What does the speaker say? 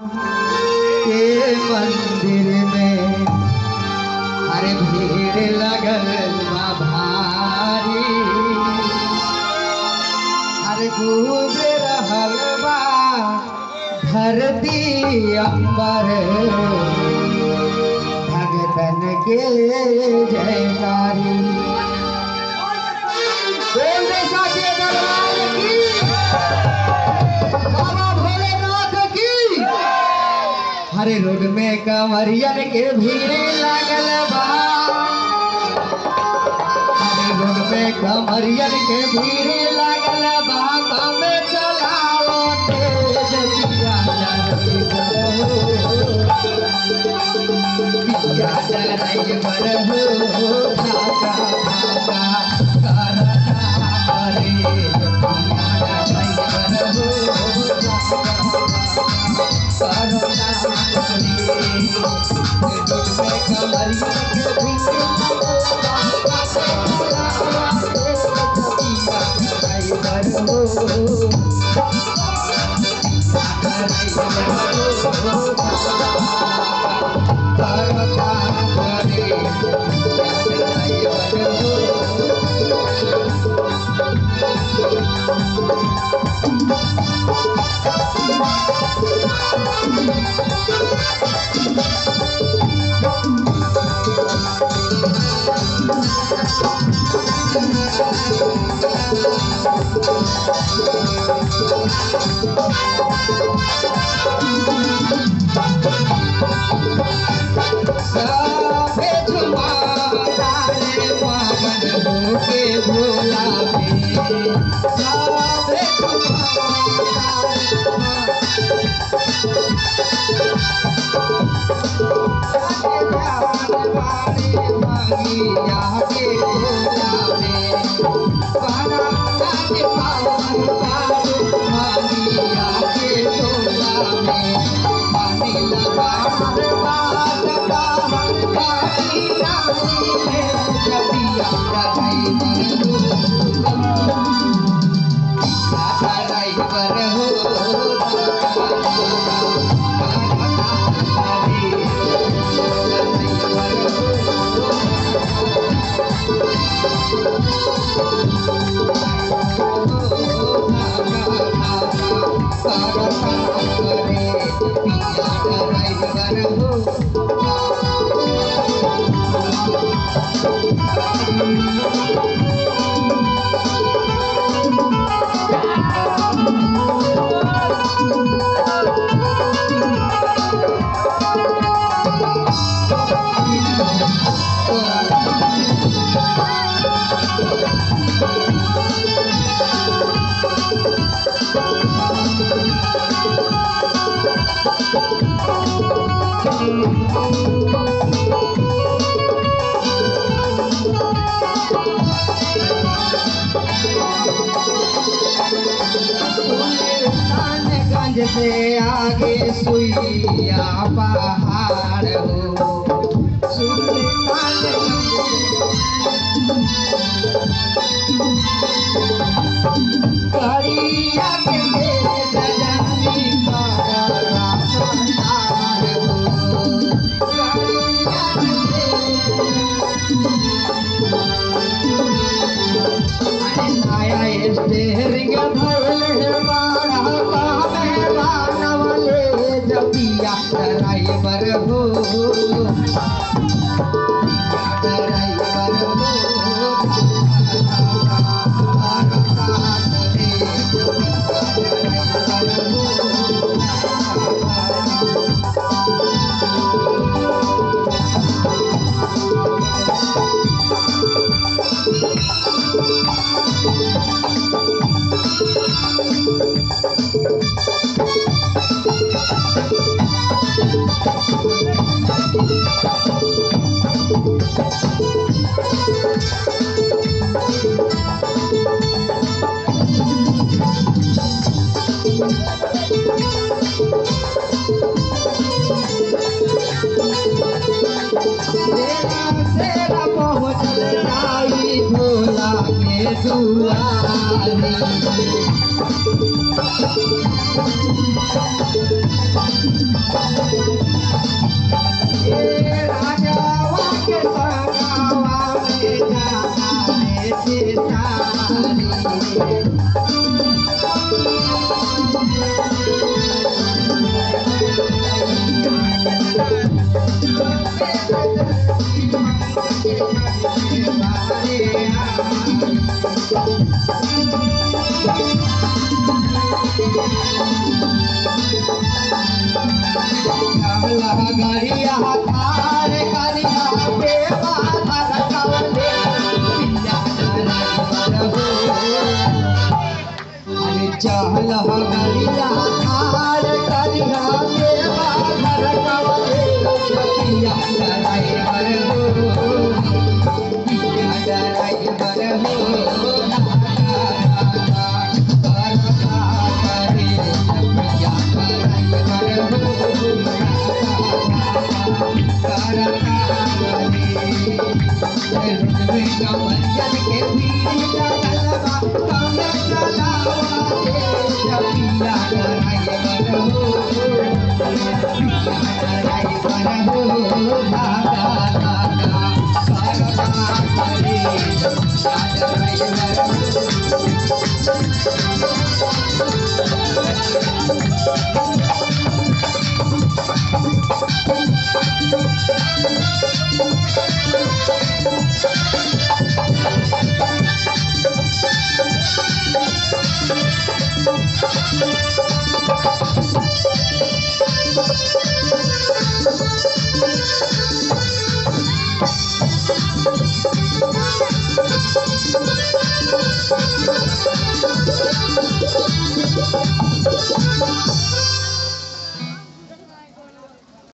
के मंदिर में अरे भीड़ लगल बा भारी अरे गूंज रहल बा धरती अंबर भगतन के जयकारी बोल दे साचे दरबार की बाबा भोलेनाथ की हरे रोड में कंवरियन के भीड़ लागल बा हरे रोड में कंवरियन के भीड़ लागल बा तमे चलाओ तेज पिया डराई बरहो पिया डराई बरहो भागा भागा करता हरे पिया डराई बरहो साफे झुमाता रे पावन होके भोला पे साफे झुमाता रे सुल्तानगंज से आगे सुइया पहाड़ हो करिया के गजानी का रास्तार हो करिया के आया स्टेरिंग धरले बाड़ा बामे बानवले जपिया ड्राइवर हो ड्राइवर हो फरकावले पिया ड्राइवर हो पिया ड्राइवर हो के भीड़ लगल बा